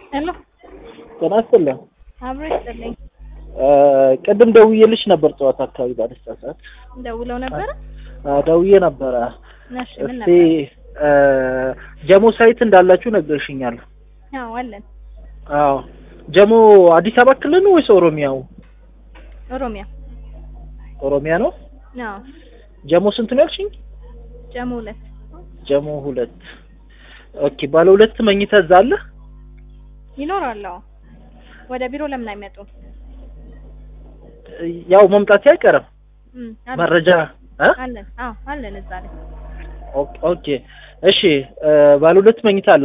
ሄሎ ጤና ይስጥልኝ። አብሮ ይስጥልኝ። ቅድም ደውዬልሽ ነበር ጠዋት አካባቢ ባለስታ ሰዓት ደውለው ነበረ? አዎ፣ ደውዬ ነበረ። እሺ ምን እስቲ ነበር? ጀሞ ሳይት እንዳላችሁ ነግረሽኛል። አዎ አለን። አዎ ጀሞ አዲስ አበባ ክልል ነው ወይስ ኦሮሚያው? ኦሮሚያ። ኦሮሚያ ነው። አዎ ጀሞ ስንት ነው ያልሽኝ? ጀሞ ሁለት ጀሞ ሁለት። ኦኬ ባለ ሁለት መኝታ እዛ አለ? ይኖራል። አዎ ወደ ቢሮ ለምን አይመጡም? ያው መምጣት አይቀርም። እም አለን መረጃ እ አለን። አዎ አለን እዛ ላይ ኦኬ እሺ ባለ ሁለት መኝታ አለ